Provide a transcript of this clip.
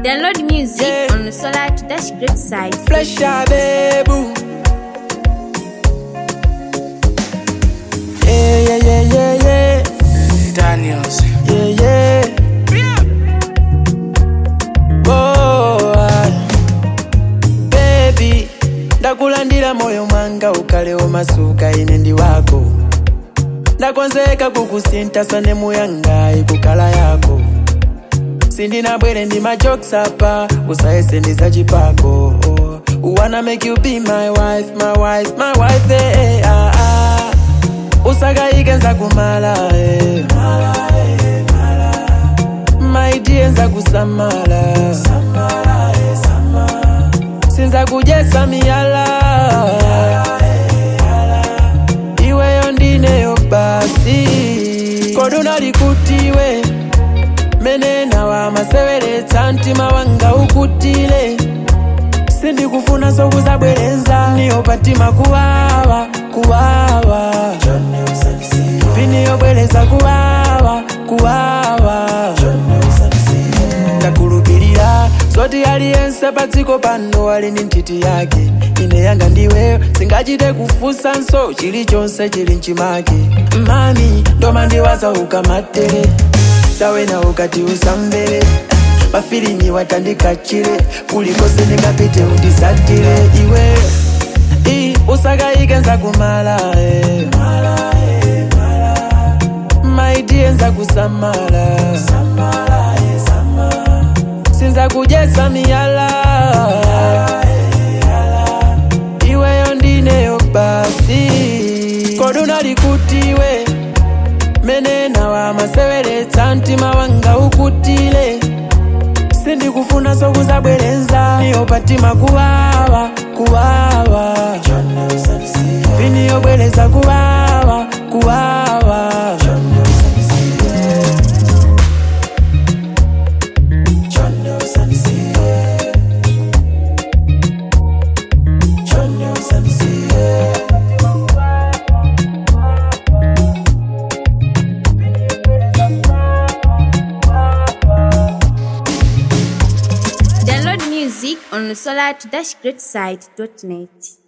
Download music Yeah. on the Solar to Dash Great site. Flesh baby. Yeah, yeah, yeah, yeah, yeah. Daniels. Yeah, yeah. Oh, ah. baby ndakulandira moyo mwanga ukalewo masuka ine ndi wako ndakonzeka kukusinthasa nemuyanga ikukala yako sindinabwere ndi majokes apa usayese ndi zachipako wanna make you be my wife my wife my wife eh, eh, ah, ah. usakayike nzakumala eh. my dear nzakusamala sinzakujesa miyala iweyo ndineyo basi koduna likutiwe menena wa maseweretsa mtima wanga ukutile sindikufuna sokuzabwerenza niyo patima kuwawa kuwawa piniyobwereza kuwawa kuwawa ndakulupirira zoti aliyense padziko pano ali ndi nthiti yake ine yanga ndiweyo singachite kufunsa nso chilichonse chili mchimake mami ndomandiwaza ukamatere sawena ukati usamvere mafilimi watandikachire kulikose ndingapite undisatire iwe i usakayike nzakumala eh. my dear nzakusamala sinzakujesa miyala iweyo ndineyo basi koduna likutiwe menena wa maseweretsa mtima wanga ukutile sindikufuna sokuzabwerenza niyo patima kuwawa kuwawa piniyobwereza kuwawa kuwawa Download music on the Solar to Dash Great site.net.